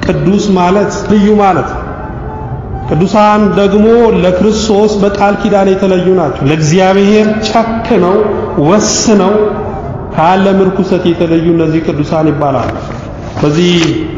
ቅዱስ ማለት ልዩ ማለት ቅዱሳን ደግሞ ለክርስቶስ በቃል ኪዳን የተለዩ ናቸው። ለእግዚአብሔር ጨክነው ወስነው ከዓለም ርኩሰት የተለዩ እነዚህ ቅዱሳን ይባላሉ። በዚህ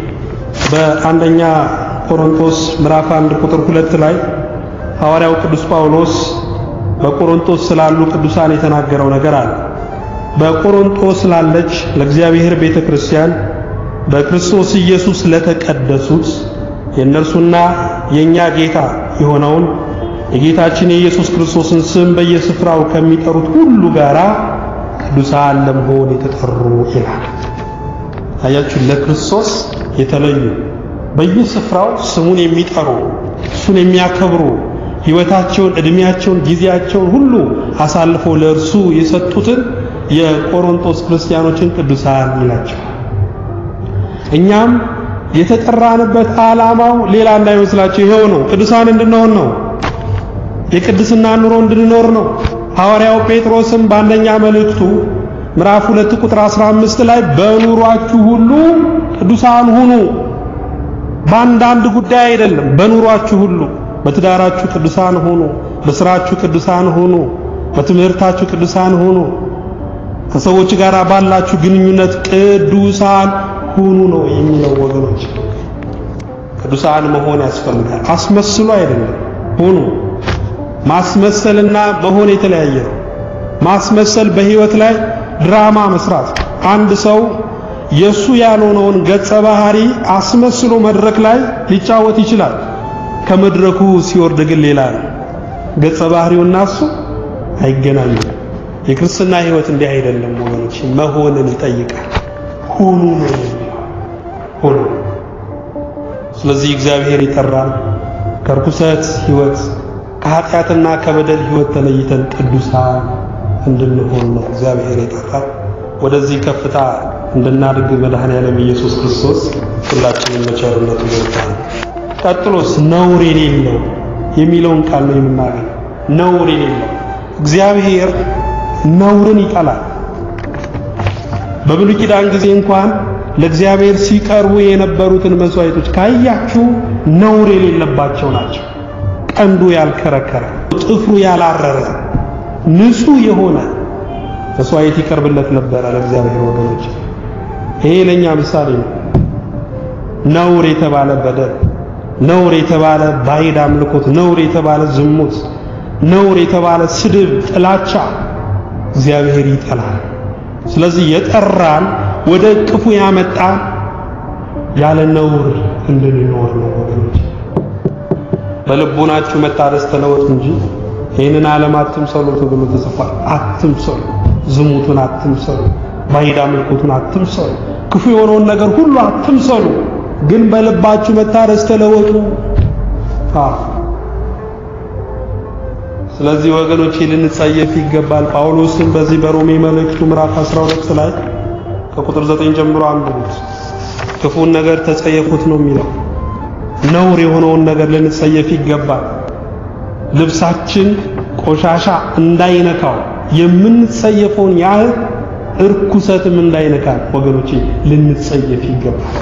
በአንደኛ ቆሮንቶስ ምዕራፍ 1 ቁጥር 2 ላይ ሐዋርያው ቅዱስ ጳውሎስ በቆሮንቶስ ስላሉ ቅዱሳን የተናገረው ነገር አለ። በቆሮንቶስ ላለች ለእግዚአብሔር ቤተ ክርስቲያን በክርስቶስ ኢየሱስ ለተቀደሱት የእነርሱና የእኛ ጌታ የሆነውን የጌታችን የኢየሱስ ክርስቶስን ስም በየስፍራው ከሚጠሩት ሁሉ ጋር ቅዱሳን ለመሆን የተጠሩ ይላል። አያችሁ፣ ለክርስቶስ የተለዩ በየስፍራው ስሙን የሚጠሩ እሱን የሚያከብሩ ሕይወታቸውን፣ ዕድሜያቸውን፣ ጊዜያቸውን ሁሉ አሳልፈው ለእርሱ የሰጡትን የቆሮንቶስ ክርስቲያኖችን ቅዱሳን ይላቸዋል። እኛም የተጠራንበት ዓላማው ሌላ እንዳይመስላችሁ ይሄው ነው። ቅዱሳን እንድንሆን ነው። የቅድስና ኑሮ እንድንኖር ነው። ሐዋርያው ጴጥሮስም በአንደኛ መልእክቱ ምዕራፍ 2 ቁጥር 15 ላይ በኑሯችሁ ሁሉ ቅዱሳን ሁኑ። በአንዳንድ ጉዳይ አይደለም፣ በኑሯችሁ ሁሉ በትዳራችሁ ቅዱሳን ሁኑ፣ በስራችሁ ቅዱሳን ሁኑ፣ በትምህርታችሁ ቅዱሳን ሁኑ፣ ከሰዎች ጋር ባላችሁ ግንኙነት ቅዱሳን ሁኑ ነው የሚለው ወገኖች። ቅዱሳን መሆን ያስፈልጋል። አስመስሎ አይደለም፣ ሁኑ። ማስመሰልና መሆን የተለያየ ነው። ማስመሰል በህይወት ላይ ድራማ መስራት። አንድ ሰው የሱ ያልሆነውን ገጸ ባህሪ አስመስሎ መድረክ ላይ ሊጫወት ይችላል። ከመድረኩ ሲወርድ ግን ሌላ ነው። ገጸ ባህሪውና እሱ አይገናኙም። የክርስትና ህይወት እንዲህ አይደለም ወገኖች፣ መሆንን ይጠይቃል። ሁኑ ነው ሁኑ። ስለዚህ እግዚአብሔር ይጠራል ከርኩሰት ህይወት ከኃጢአትና ከበደል ህይወት ተለይተን ቅዱሳን እንድንሆን ነው እግዚአብሔር የጠራል። ወደዚህ ከፍታ እንድናድግ መድኃኔዓለም ኢየሱስ ክርስቶስ ሁላችንም በቸርነቱ ይወዳል። ቀጥሎስ ነውር የሌለው የሚለውን ቃል ነው የምናገኝ። ነውር የሌለው እግዚአብሔር ነውርን ይጠላል። በብሉይ ኪዳን ጊዜ እንኳን ለእግዚአብሔር ሲቀርቡ የነበሩትን መስዋዕቶች ካያችሁ ነውር የሌለባቸው ናቸው። ቀንዱ ያልከረከረ፣ ጥፍሩ ያላረረ፣ ንጹህ የሆነ መስዋዕት ይቀርብለት ነበረ ለእግዚአብሔር ወገኖች። ይሄ ለኛ ምሳሌ ነው። ነውር የተባለ በደል፣ ነውር የተባለ ባዕድ አምልኮት፣ ነውር የተባለ ዝሙት፣ ነውር የተባለ ስድብ፣ ጥላቻ እግዚአብሔር ይጠላል። ስለዚህ የጠራን ወደ እቅፉ ያመጣን ያለ ነውር እንድንኖር ነው ወገኖች። በልቡናችሁ መታደስ ተለወጡ እንጂ ይህንን ዓለም አትምሰሉ ተብሎ ተጽፏል። አትምሰሉ፣ ዝሙቱን አትምሰሉ፣ ባዕድ አምልኮቱን አትምሰሉ፣ ክፉ የሆነውን ነገር ሁሉ አትምሰሉ፣ ግን በልባችሁ መታደስ ተለወጡ። ስለዚህ ወገኖች ልንጸየፍ ይገባል። ጳውሎስም በዚህ በሮሜ መልእክቱ ምዕራፍ 12 ላይ ከቁጥር 9 ጀምሮ አንብቡት። ክፉን ነገር ተጸየፉት ነው የሚለው። ነውር የሆነውን ነገር ልንጸየፍ ይገባል። ልብሳችን ቆሻሻ እንዳይነካው የምንጸየፈውን ያህል እርኩሰትም እንዳይነካል ወገኖች ልንጸየፍ ይገባል።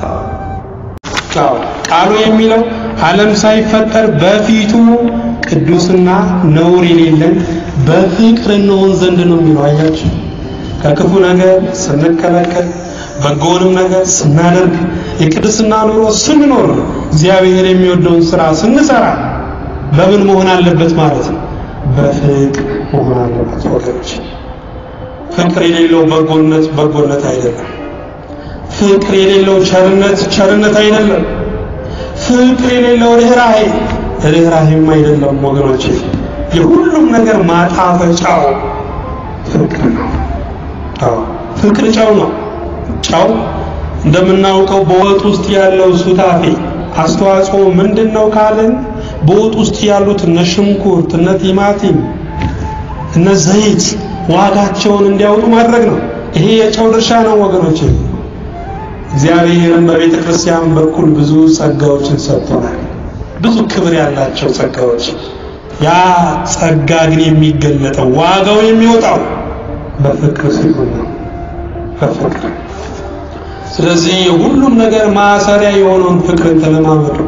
ቃሉ የሚለው ዓለም ሳይፈጠር በፊቱ ቅዱስና ነውር የሌለን በፍቅር እንሆን ዘንድ ነው የሚለው። አያችሁ፣ ከክፉ ነገር ስንከለከል በጎንም ነገር ስናደርግ የቅድስና ኑሮ ስንኖር እግዚአብሔር የሚወደውን ስራ ስንሰራ በምን መሆን አለበት ማለት ነው? በፍቅር መሆን አለበት ወገኖች። ፍቅር የሌለው በጎነት በጎነት አይደለም። ፍቅር የሌለው ቸርነት ቸርነት አይደለም። ፍቅር የሌለው ርኅራኄ ርኅራኄም አይደለም ወገኖች። የሁሉም ነገር ማጣፈጫው ፍቅር ነው። አዎ ፍቅር ጨው ነው። ጨው እንደምናውቀው በወጥ ውስጥ ያለው ሱታፌ አስተዋጽኦ ምንድን ነው ካልን በወጥ ውስጥ ያሉት እነ ሽንኩርት፣ እነ ቲማቲም፣ እነ ዘይት ዋጋቸውን እንዲያወጡ ማድረግ ነው። ይሄ የጨው ድርሻ ነው ወገኖች። እግዚአብሔርም በቤተ ክርስቲያን በኩል ብዙ ጸጋዎችን ሰጥቶናል። ብዙ ክብር ያላቸው ጸጋዎች። ያ ጸጋ ግን የሚገለጠው ዋጋው የሚወጣው በፍቅር ሲሆን ነው። በፍቅር ስለዚህ የሁሉም ነገር ማሰሪያ የሆነውን ፍቅርን ተለማመዱ።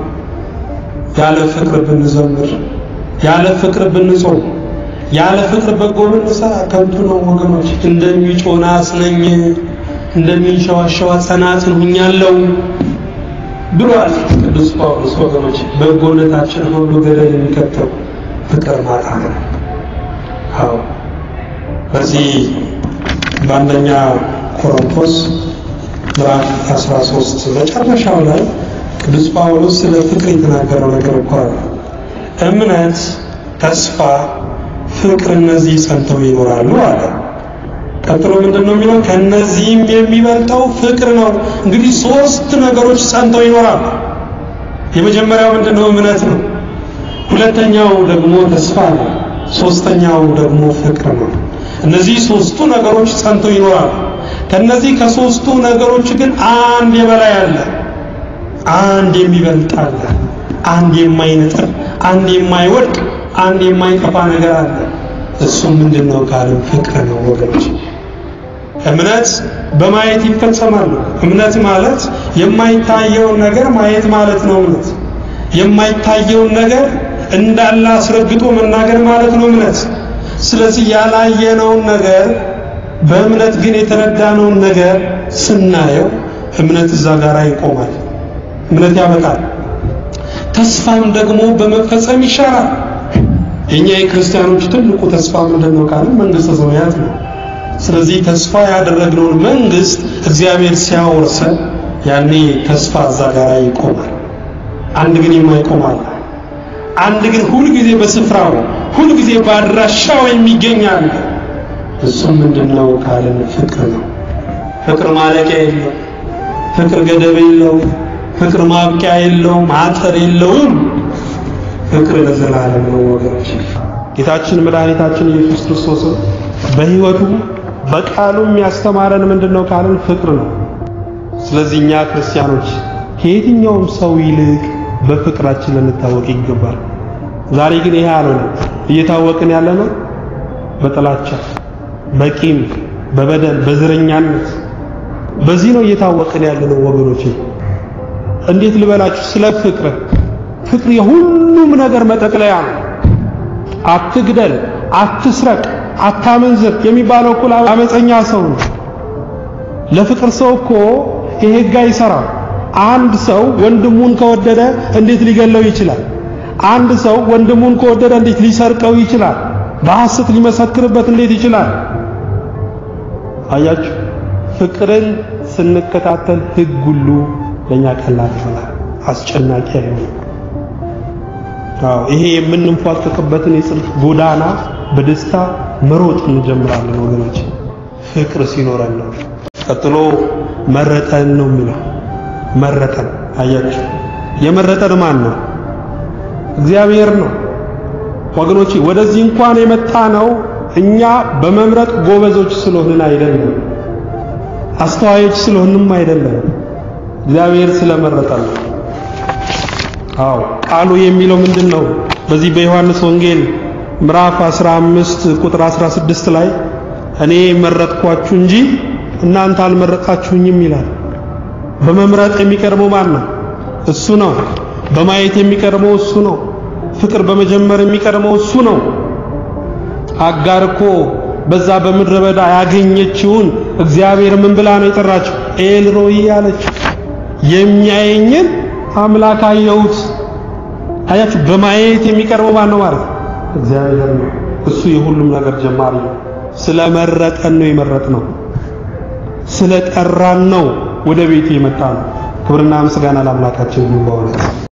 ያለ ፍቅር ብንዘምር፣ ያለ ፍቅር ብንጾም፣ ያለ ፍቅር በጎ ብንሰራ ከንቱ ነው ወገኖች። እንደሚጮህ ናስ ነኝ፣ እንደሚንሸዋሸዋ ጸናጽን ሁኛለሁ ብሏል ቅዱስ ጳውሎስ። ወገኖች በጎነታችን ሁሉ ገደል የሚከተው ፍቅር ማጣት ነው። አዎ በዚህ በአንደኛ ቆሮንቶስ ምዕራፍ 13 መጨረሻው ላይ ቅዱስ ጳውሎስ ስለ ፍቅር የተናገረው ነገር እኮ አለ። እምነት፣ ተስፋ፣ ፍቅር እነዚህ ጸንተው ይኖራሉ አለ። ቀጥሎ ምንድን ነው የሚለው? ከነዚህም የሚበልጠው ፍቅር ነው። እንግዲህ ሶስት ነገሮች ጸንተው ይኖራሉ። የመጀመሪያው ምንድን ነው? እምነት ነው። ሁለተኛው ደግሞ ተስፋ ነው። ሶስተኛው ደግሞ ፍቅር ነው። እነዚህ ሶስቱ ነገሮች ጸንተው ይኖራሉ። ከነዚህ ከሶስቱ ነገሮች ግን አንድ የበላይ አለ፣ አንድ የሚበልጥ አለ፣ አንድ የማይነጥር፣ አንድ የማይወድቅ፣ አንድ የማይጠፋ ነገር አለ። እሱም ምንድነው ካልን ፍቅር ነው ወገኖች። እምነት በማየት ይፈጸማል። እምነት ማለት የማይታየውን ነገር ማየት ማለት ነው። እምነት የማይታየውን ነገር እንዳለ አስረግጦ መናገር ማለት ነው እምነት። ስለዚህ ያላየነውን ነገር በእምነት ግን የተረዳነውን ነገር ስናየው እምነት እዛ ጋር ይቆማል። እምነት ያበቃል። ተስፋም ደግሞ በመፈጸም ይሻላል። የኛ የክርስቲያኖች ትልቁ ተስፋ ምንድን ነው ካልን መንግስተ ሰማያት ነው። ስለዚህ ተስፋ ያደረግነውን መንግስት እግዚአብሔር ሲያወርሰን ያኔ ተስፋ እዛ ጋር ይቆማል። አንድ ግን የማይቆም አለ። አንድ ግን ሁልጊዜ በስፍራው ሁልጊዜ በአድራሻው የሚገኝ አለ። እሱም ምንድነው ካልን ፍቅር ነው። ፍቅር ማለቂያ የለው። ፍቅር ገደብ የለው። ፍቅር ማብቂያ የለውም። አጥር የለውም። ፍቅር ለዘላለም ነው ወገኖች። ጌታችን መድኃኒታችን ኢየሱስ ክርስቶስ በሕይወቱ በቃሉም ያስተማረን ምንድነው ካልን ፍቅር ነው። ስለዚህ እኛ ክርስቲያኖች ከየትኛውም ሰው ይልቅ በፍቅራችን ልንታወቅ ይገባል። ዛሬ ግን ይሄ አልሆነ። እየታወቅን ያለ ነው በጥላቻ፣ በቂም፣ በበደል፣ በዝረኛነት በዚህ ነው እየታወቅን ያለ ነው ወገኖቼ። እንዴት ልበላችሁ ስለ ፍቅር ፍቅር የሁሉም ነገር መጠቅለያ ነው። አትግደል፣ አትስረቅ፣ አታመንዝር የሚባለው እኮ አመፀኛ ሰው ነው። ለፍቅር ሰው እኮ ይሄ ሕግ አይሰራም። አንድ ሰው ወንድሙን ከወደደ እንዴት ሊገለው ይችላል? አንድ ሰው ወንድሙን ከወደደ እንዴት ሊሰርቀው ይችላል? በሐሰት ሊመሰክርበት እንዴት ይችላል? አያችሁ፣ ፍቅርን ስንከታተል ሕግ ሁሉ ለኛ ቀላል ይሆናል፣ አስጨናቂ አይሆንም። አዎ ይሄ የምንንፏቀቅበትን የጽድቅ ጎዳና በደስታ መሮጥ እንጀምራለን ወገኖች፣ ፍቅር ሲኖረን ነው። ቀጥሎ መረጠን ነው የሚለው መረጠን። አያችሁ የመረጠን ማን ነው? እግዚአብሔር ነው ወገኖቼ። ወደዚህ እንኳን የመጣ ነው እኛ በመምረጥ ጎበዞች ስለሆንን አይደለም፣ አስተዋዮች ስለሆንም አይደለም፣ እግዚአብሔር ስለመረጠን ነው። አዎ ቃሉ የሚለው ምንድን ነው? በዚህ በዮሐንስ ወንጌል ምዕራፍ 15 ቁጥር 16 ላይ እኔ መረጥኳችሁ እንጂ እናንተ አልመረጣችሁኝም ይላል። በመምረጥ የሚቀርበው ማን ነው? እሱ ነው። በማየት የሚቀርበው እሱ ነው። ፍቅር በመጀመር የሚቀርበው እሱ ነው። አጋር እኮ በዛ በምድረ በዳ ያገኘችውን እግዚአብሔር ምን ብላ ነው የጠራችው? ኤልሮይ አለች። የሚያየኝን አምላክ አየሁት። አያችሁ፣ በማየት የሚቀርበው ማን ነው ማለት እግዚአብሔር ነው። እሱ የሁሉም ነገር ጀማሪ ነው። ስለመረጠን ነው የመረጥ ነው። ስለጠራን ነው ወደ ቤቱ የመጣ ነው። ክብርና ምስጋና ለአምላካችን ይሁን በእውነት